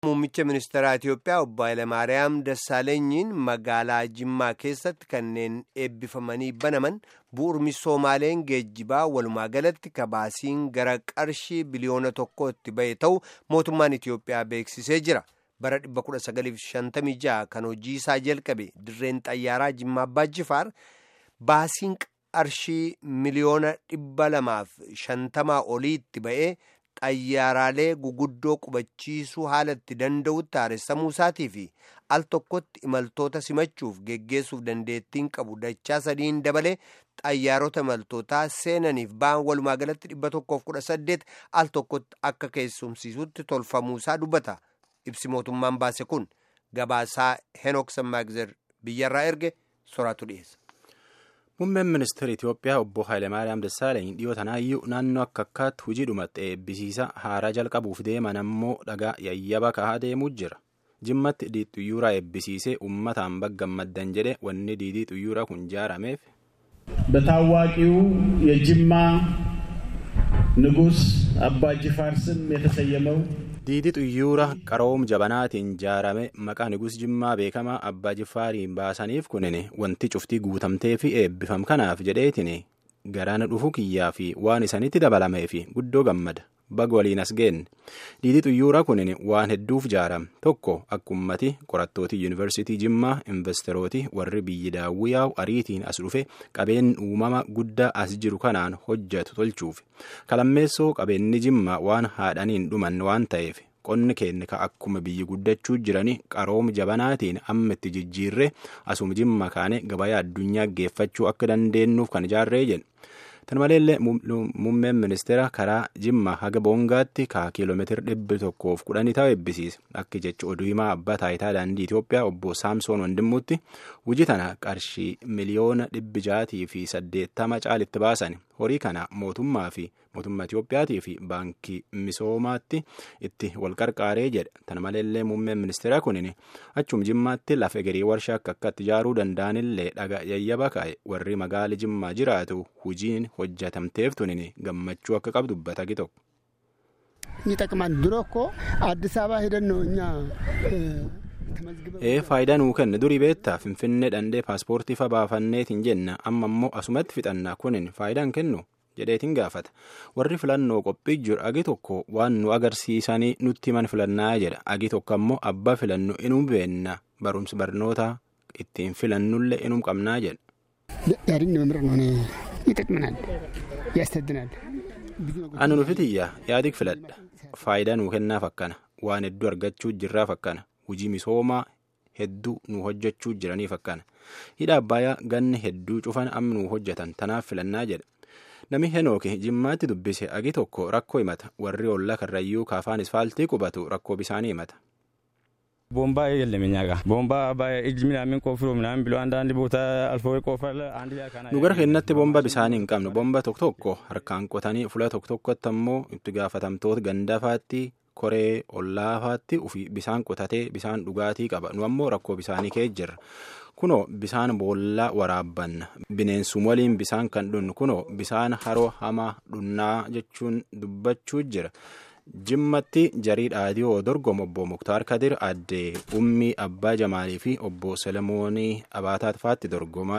Muummicha ministeeraa Itiyoophiyaa obbo Hayilamaariyaam Dassaalenyiin magaalaa Jimmaa keessatti kanneen eebbifamanii banaman bu'uura misoomaaleen geejjibaa walumaa galatti kabaasiin gara qarshii biliyoona tokkootti bahe ta'u mootummaan Itiyoophiyaa beeksisee jira. Bara 1956 kan hojii isaa jalqabe dirreen xayyaaraa Jimmaa Abbaa Jifaar baasiin qarshii miliyoona dhibba lamaaf shantamaa oliitti ba'ee. xayyaaraalee guguddoo qubachiisuu haala itti danda'utti haaressamuu isaatii fi al tokkotti imaltoota simachuuf geggeessuuf dandeettiin qabu dachaa sadiin dabalee xayyaarota imaltootaa seenaniif ba'an walumaa galatti dhibba tokkoof kudha saddeet al tokkotti akka keessumsiisutti tolfamuusaa dubbata ibsi mootummaan baase kun gabaasaa henook sammaagzer biyyarraa erge soraatu dhiyeessa. Muummeen ministeera Itiyoophiyaa obbo Hayilamaariyaam Dassaalany dhiyoo tanaayyuu naannoo akka akkaatti hojii dhumatte eebbisiisa haaraa jalqabuuf deeman ammoo dhagaa yayyaba kahaa deemuu jira. Jimmatti diidii xuyyuuraa eebbisiisee uummataan baggammaddan jedhe wanni diidii xuyyuuraa kun ijaarameef. በታዋቂው የጅማ ንጉሥ አባ ጅፋር ስም የተሰየመው diidii xuyyuura qaroom jabanaatiin ijaarame maqaa nigus jimmaa beekamaa abbaa jifaariin baasaniif kunin wanti cuftii guutamtee fi eebbifam kanaaf jedheetiin garaan dhufu kiyyaa fi waan isanitti dabalameef guddoo gammada baga waliin as geenne diidii xuyyuura kunin waan hedduuf ijaarame tokko akka ummati qorattooti yuunivarsiitii jimmaa investerooti warri biyyi daawwiyaa'u ariitiin as dhufe qabeen uumama guddaa as jiru kanaan hojjetu tolchuuf kalammeessoo qabeenni jimmaa waan haadhaniin dhuman waan ta'eef qonni keenya ka akkuma biyyi guddachuu jiranii qarooma jabanaatiin amma itti jijjiirree asuma jimma kaane gabayaa addunyaa geeffachuu akka dandeenyuuf kan ijaarree jedhe tan maleellee muummeen ministeera karaa jimma haga boongaatti ka kiiloomeetira dhibbi tokkoof kudhanii ta'u eebbisiise akka jecha oduu himaa abbaa taayitaa daandii Itoophiyaa obbo Saamsoon Wandimmuutti hojii tana qarshii miliyoona dhibbi jaatii fi saddeettama caalitti baasan horii kana mootummaa fi mootummaa Itoophiyaatii fi baankii misoomaatti itti wal qarqaaree jedhe tan maleellee muummeen ministeera kunin achuma jimmaatti lafa egerii warshaa akka akkatti ijaaruu danda'anillee dhaga yayyaba kaa'e warri magaala jimmaa jiraatu hojiin hojjetamteef tunin gammachuu akka qabdu dubbata tokko. ይጠቅማል። ድሮ እኮ አዲስ አበባ ሄደን ነው እኛ ee faayidaa nuu kenna durii beektaa finfinnee dhandhee paaspoortii fa baafanneetiin jenna amma immoo asumatti fixannaa kunin faayidaan kennu jedheetiin gaafata warri filannoo qophii jiru agi tokko waan nu agarsiisanii nutti himan filannaa jedha agi tokko ammoo abbaa filannu inuu beenna barumsa barnoota ittiin filannullee inuu qabnaa jedha. ያድኝ መምረጥ ነው ይጠቅመናል፣ ያስተድናል። Ani nufitiyya yaadik filadha faayidaa nuu kennaaf akkana waan hedduu argachuu jirraaf akkana hojii misoomaa hedduu nu hojjechuu jiraniif akkana hidha abbayaa ganni hedduu cufan amma nu hojjetan tanaaf filannaa jedha nami henooki jimmaatti dubbise agi tokko rakkoo himata warri ollaa karrayyuu kaafaan isfaaltii qubatu rakkoo bisaanii himata. ቦምባ የለም እኛ ጋር ቦምባ እጅ ምናምን ቆፍሮ ምናምን ብሎ አንዳንድ ቦታ አልፎ ቆፈር አንድ nu gara keenyatti boomba bisaanii hin qabnu boomba tokko tokko harkaan qotanii fula tokko tokkotti ammoo itti gaafatamtoota gandaafaatti koree ollaafaatti ufi bisaan qotatee bisaan dhugaatii qaba nu ammoo rakkoo bisaanii kee jirra kunoo bisaan boollaa waraabbanna bineensum waliin bisaan kan dhunnu kunoo bisaan haroo hamaa dhunnaa jechuun dubbachuu jira. jimmatti jarii dhaadhiyoo dorgomu obbo muktaar kadir addee ummii abbaa jamaalii fi obbo selemoonii abaataat faatti dorgomaa